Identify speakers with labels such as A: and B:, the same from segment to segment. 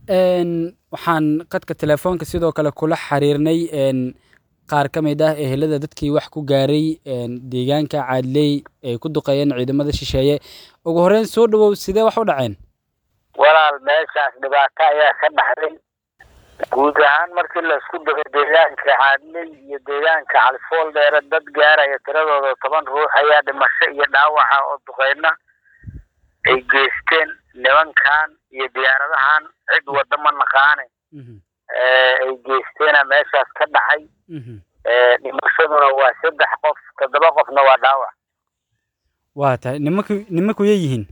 A: waxaan qadka telefoonka sidoo kale kula xiriirnay qaar ka mid ah ehelada dadkii wax ku gaaray deegaanka caadley ay ku duqeeyeen ciidamada shisheeye ugu horreyn soo dhawow sidee wax u dhaceen
B: walaal meeshaas dhibaato ayaa ka dhaxday guud ahaan markii laisku daro deegaanka caadley iyo deegaanka califool dheere dad gaaraya tiradooda toban ruux ayaa dhimasho iyo dhaawaca oo duqeyna ay geysteen nimankan iyo diyaaradahan cid wadda ma naqaane ay geysteena meeshaas ka dhacay dhimashaduna waa saddex qof toddoba qofna waa dhaawac
A: waa tahay nimanku nimankuyay yihiin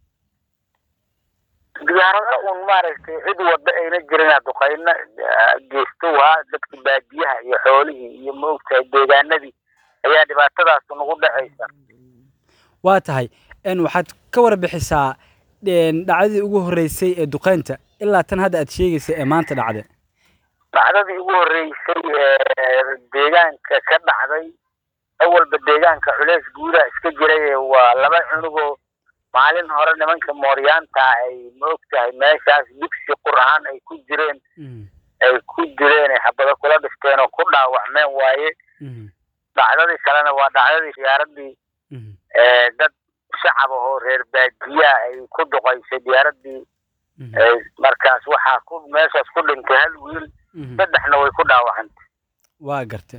B: diyaarada un maaragtay cid wadda ayna jirin duqeyna geysto waa dadka baadiyaha iyo xoolihii iyo maogtahay deegaanadii ayaa dhibaatadaas nagu dhacaysa
A: waa tahay waxaad ka warbixisaa dhacdadii ugu horreysay ee duqeynta ilaa tan hadda aad sheegaysa ee maanta dhacday
B: dhacdadii ugu horreysay ee deegaanka ka dhacday awalba deegaanka culeys guudaa iska jiray waa laba cunugoo maalin hore nimanka mooryaanta ay maogtahay meeshaas dugsi qur ahaan ay ku jireen ay ku jireen ay xabado kula dhifteen oo ku dhaawacmeen waaye dhacdadii kalena waa dhacdadii diyaaradii dad shacab ahoo reer baadiyaa ay ku duqaysay diyaaradii markaas waxaa ku meeshaas ku dhintay hal wiil saddexna way ku dhaawacantay
A: waa gartay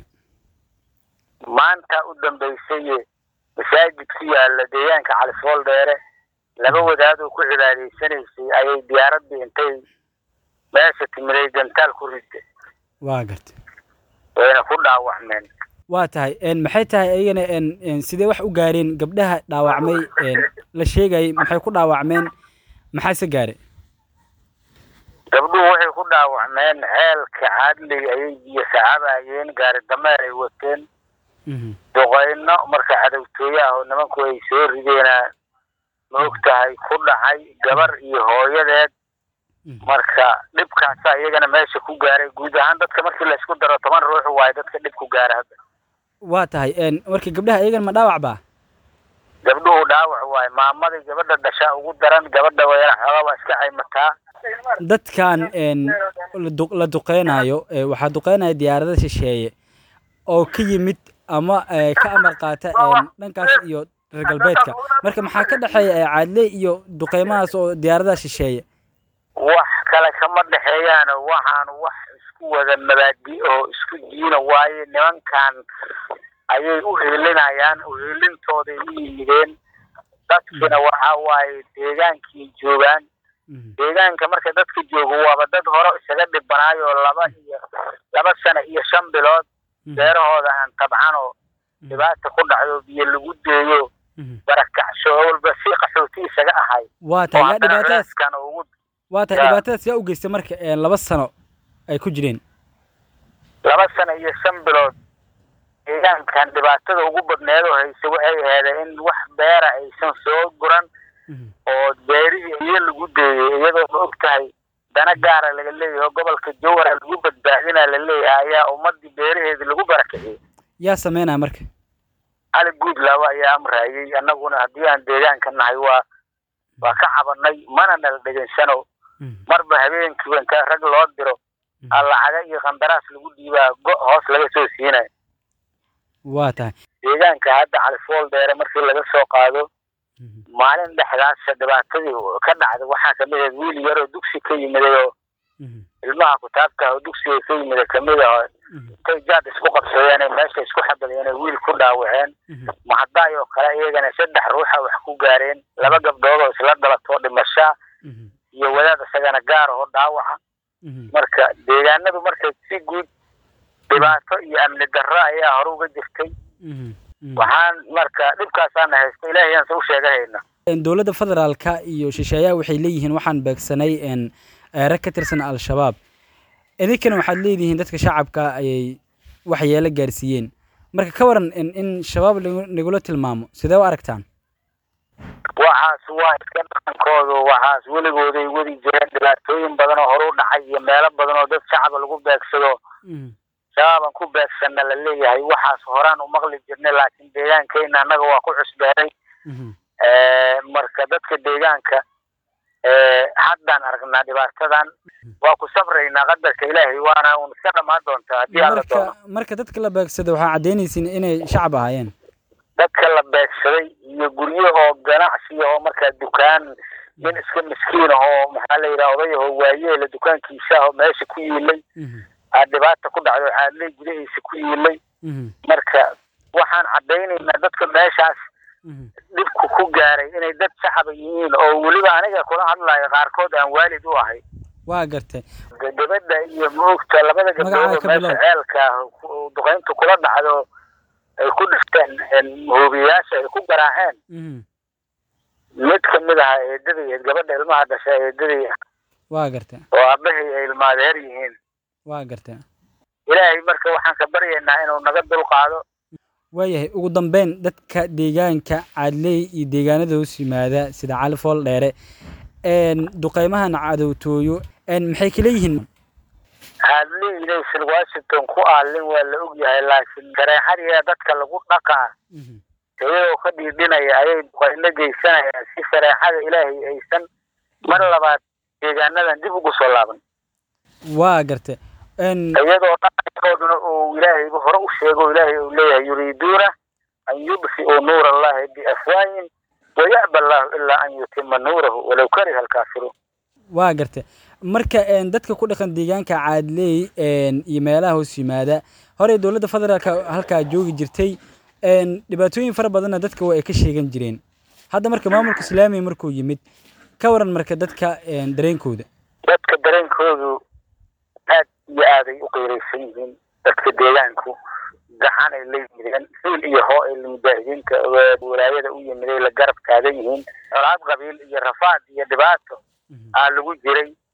B: maanta u dambeysay masaajid ku yaala deegaanka califool dheere laba wadaadoo ku cibaadaysanaysay ayay diyaaradii intay meesha timiday gantaal ku riday
A: waa gartay
B: wayna ku dhaawacmeen
A: waa tahay maxay tahay ayagana sidee wax u gaareen gabdhaha dhaawacmay la sheegayay maxay ku dhaawacmeen maxaase gaare
B: gabdhuhu waxay ku dhaawacmeen ceelka caadley ayay biyo sacabayeen gaari dameer ay wateen duqeyno marka cadowtooye ah oo nimanku ay soo rideena ma og tahay ku dhacay gabar iyo hooyadeed marka dhibkaasa iyagana meesha ku gaaray guud ahaan dadka markii laysku daro toban ruux waayo dadka dhib ku gaara hadda
A: waa tahay marka gabdhaha iyagana ma dhaawac baa
B: gabdhuhu dhaawac waayo maamadii gabadha dhashaa ugu daran gabadha wayna xoogaa waa iska caymataa
A: dadkan la duqeynayo waxaa duqeynaya diyaarada shisheeye oo ka yimid ama ka amar qaata dhankaas iyo reer galbeedka marka maxaa ka dhexeeya caadley iyo duqeymahaas oo diyaaradaha shisheeye
B: wax kale kama dhexeeyaan waxaan wax isku wada mabaadi oo isku diina waaye nimankan ayay u heelinayaan uheelintooday u yimideen dadkina waxa waaye deegaankii joogaan deegaanka marka dadka joogo waaba dad hore isaga dhibanaayo laba iyo laba sano iyo shan bilood beerahooda aan tabcan oo dhibaata ku dhacdo biyo lagu deeyo barakacsho walba si qaxooti isaga ahay
A: waa tahay yaa dhibaatadaas waa tahay dhibaatadaas yaa u geystay marka laba sano ay ku jireen
B: laba sano iyo shan bilood deegaankan dhibaatada ugu badneed oo haysa waxay aheedeen in wax beera aysan soo guran oo beerihii iyo lagu deeyey iyadoo ma og tahay dana gaara laga leeyahay oo gobolka jowhara lagu badbaadinaa la leeyahay ayaa ummadii beeraheedi lagu barakiciyey
A: yaa sameynaya marka
B: cali guud laba ayaa amraayey annaguna haddii aan deegaanka nahay waa waa ka cabanay mana nala dhegansano marba habeenkiiba inta rag loo diro allacaga iyo qandaraas lagu dhiibaa go- hoos laga soo siinayo
A: waa tahay
B: deegaanka hadda califool dheere markii laga soo qaado maalin dhexdaasa dhibaatadii ka dhacday waxaa kamid ahayd wiil yaroo dugsi ka yimiday oo ilmaha kutaabta oo dugsiga ka yimida kamid ah intay jaad isku qabsadeen meesha isku xabadeen wiil ku dhaawaceen mahadaay oo kale iyagana saddex ruuxa wax ku gaareen laba gabdhood oo isla dhalatoo dhimashaa iyo wadaad isagana gaar oo dhaawaca marka deegaanadu marka si guud dhibaato iyo amni darro ayaa hore uga jirtay waxaan marka dhibkaasaana haysta ilaahay aan se u sheegahayna
A: dowladda federaalka iyo shisheeyaha waxay leeyihiin waxaan beegsanay rag ka tirsan al-shabaab idinkana waxaad leedihiin dadka shacabka ayay waxyeelo gaarsiiyeen marka ka waran in shabaab nagula tilmaamo sidee u aragtaan
B: waxaas waa iska dhaqankoodu waxaas weligooday wadi jireen dhibaatooyin badan oo hore u dhacay iyo meelo badan oo dad shacaba lagu beegsado shabaabaan ku beegsanna la leeyahay waxaas horaan u maqli jirnay laakiin deegaankeyna annaga waa ku cusbeenay marka dadka deegaanka haddaan aragnaa dhibaatadan waa ku sabraynaa qadarka ilaahay waana un iska dhamaan doontaa haddii alla doono
A: marka marka dadka la beegsada waxaa caddaynaysiin inay shacab ahaayeen
B: dadka la beegsaday iyo guryahoo ganacsi oo markaa dukaan nin iska miskiin ahoo maxaa la yidhaha odayahoo waayeela dukaankiisa ahoo meesha ku yiilay aa dhibaata ku dhacdo caadley gudahiisa ku yiilay marka waxaan caddaynaynaa dadka meeshaas dhibku ku gaaray inay dad shacaba yihiin oo weliba aniga kula hadlayo qaarkood aan waalid u ahay
A: waa gartay
B: gabadha iyo moogta labada gabdhood oo meesha ceelka duqayntu kula dhacdo ay ku dhifteen hoobiyayaasha ay ku garaaceen mid kamid aha eedaday gabadha ilmaha dhasha eedaday
A: waa gartay
B: oo aabahay ay ilmaadeer yihiin
A: waa gartay
B: ilaahay marka waxaan ka baryaynaa inuu naga dulqaado
A: waayahay ugu dambeyn dadka deegaanka caadley iyo deegaanada hoos yimaada sida cali fool dheere duqeymahan cadowtooyo maxay kala yihiin
B: caadley inaysan washington ku aalin waa la ogyahay laakiin shareexadiia dadka lagu dhaqaa iyagoo ka dhiidhinaya ayay duqayno geysanayaan si shareexada ilaahay aysan mar labaad deegaanadan dib ugu soo laaban
A: waa gartay
B: iyadoo dhaqankooduna uu ilaahayba hore u sheego ilaahay uu leeyahay yuriiduuna an yudfi'uu nuura allahi biafwaayin waya'ba allahu ilaa an yutima nuurahu walow kariha alkaafiruun
A: waa gartay marka dadka ku dhaqan deegaanka caadley iyo meelaha hoos yimaada horey dowladda federaalka halkaa joogi jirtay dhibaatooyin fara badanna dadka waa ay ka sheegan jireen hadda marka maamulka islaamiga markuu yimid ka waran marka dadka dareenkooda
B: dadka dareenkoodu aad iyo aaday u qiiraysan yihiin dadka deegaanku gacan ay la yimideen hiil iyo hoo ay mujaahidiinta walaayada u yimiday la garab taagan yihiin colaad qabiil iyo rafaad iyo dhibaato aa lagu jiray